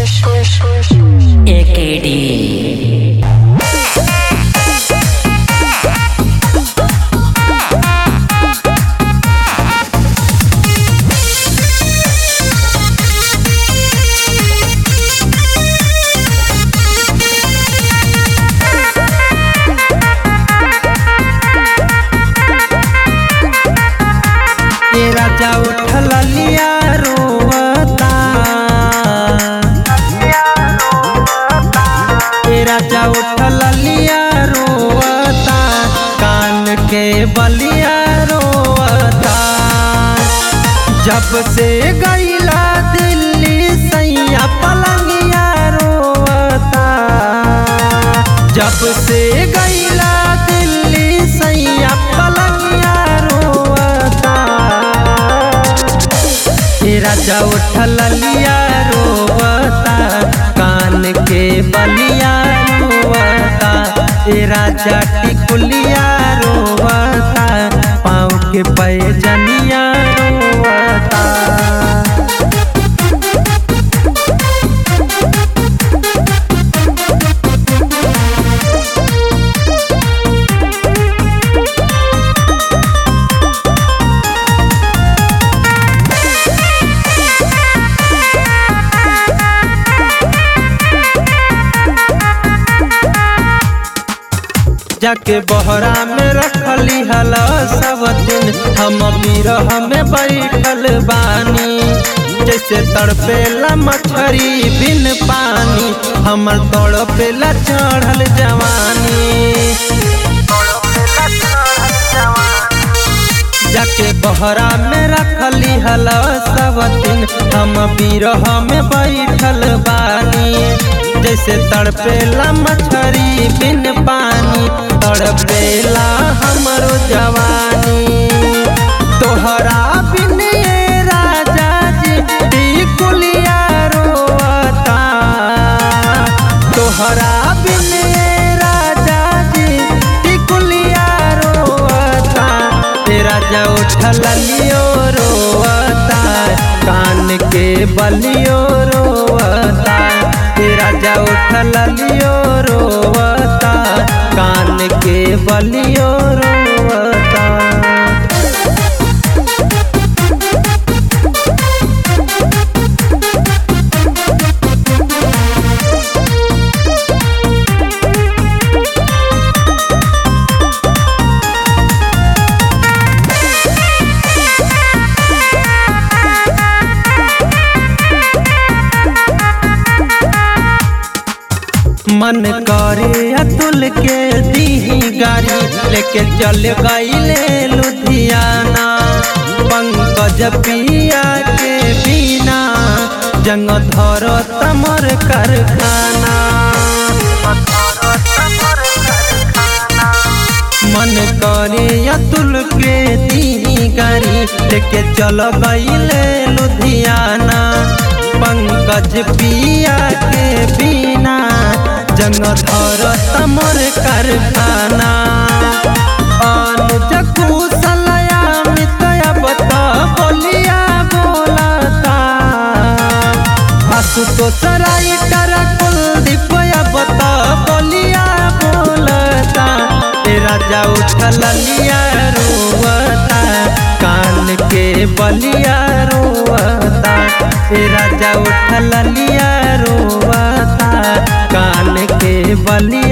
AKD. ए राजा उठल लिया रोवता ए राजा उठल लिया रोवता कान के बलिया रोवता जब से गईला दिल्ली सैया पलंगिया रोवता जब से गईला दिल्ली सैया पलंगिया रोवता ए राजा उठल लिया रोवता कान के बलिया रोवता ए राजा टिकुलिया रोवता पाँव के पैजनिया रोवता जाके बहरा में रखली हल सब दिन हम बिरह में बैठल बानी जैसे तड़पेला मछरी बिन पानी हमर तड़पेला चढ़ल जवानी जाके बहरा में रखली हल सब दिन हम बिरह में बैठल बानी जैसे तड़पेला मछरी बिन पानी तड़पेला हमरो जवानी तोहरा बिन ये राजा जी टिकुलिया रोवता तोहरा बिन ये राजा जी टिकुलिया रोवता ते राजा उठल लियो रोवता कान के बलियो रोवता ते राजा उठल लियो रोवता कान के बलियो रोवता मन करे अतुल के दी गाड़ी लेके चल गईले लुधियाना पंकज पिया के बिना जंग धर तमर कारखाना मन करे अतुल के दी गाड़ी लेके चल गईले लुधियाना पंकज पिया के बिना जंग धर तमर कारखाना अनुज कुशलया मितया बता बोलिया बोलता आशुतोष राइटर कुलदीप बता बोलिया बोलता ए राजा उठल लिया रोवता कान के बलिया रोवता ए राजा उठल लिया रोवता कान के बलिया